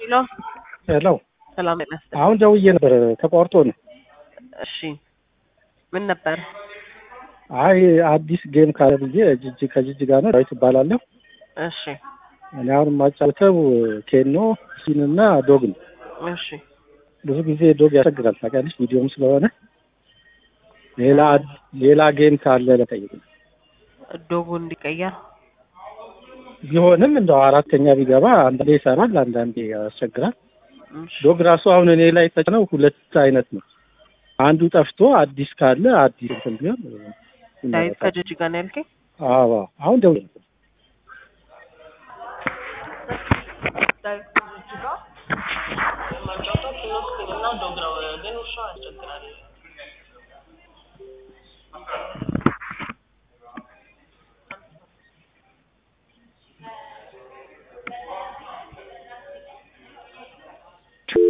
ሄሎ ሄሎ ሰላም ጤና ይስጥልኝ። አሁን ደውዬ ነበር ተቋርጦ ነው። እሺ ምን ነበር? አይ አዲስ ጌም ካለ ብዬ ጅጅ ከጅጅ ጋር ነው ዳዊት እባላለሁ። እሺ እኔ አሁን የማጫውተው ኬኖ ሲን እና ዶግ ነው። እሺ ብዙ ጊዜ ዶግ ያስቸግራል ታውቂያለሽ፣ ቪዲዮም ስለሆነ ሌላ ሌላ ጌም ካለ ለጠይቅ ዶጉ እንዲቀየር ቢሆንም እንደው አራተኛ ቢገባ አንዳንዴ ይሰራል፣ አንዳንዴ ያስቸግራል። እሺ ዶግ ራሱ አሁን እኔ ላይ ተጭነው ሁለት አይነት ነው። አንዱ ጠፍቶ አዲስ ካለ አዲስ እንትን ቢሆን ዳዊት ከጅጅ ጋር ነው ያልከኝ? አዎ አሁን ደውዬ ነበር። ዳዊት ከጅጅ ጋር የማጫወተው ኪኖስኪን እና ዶግ ነው፣ ግን ውሻው ያስቸግራል።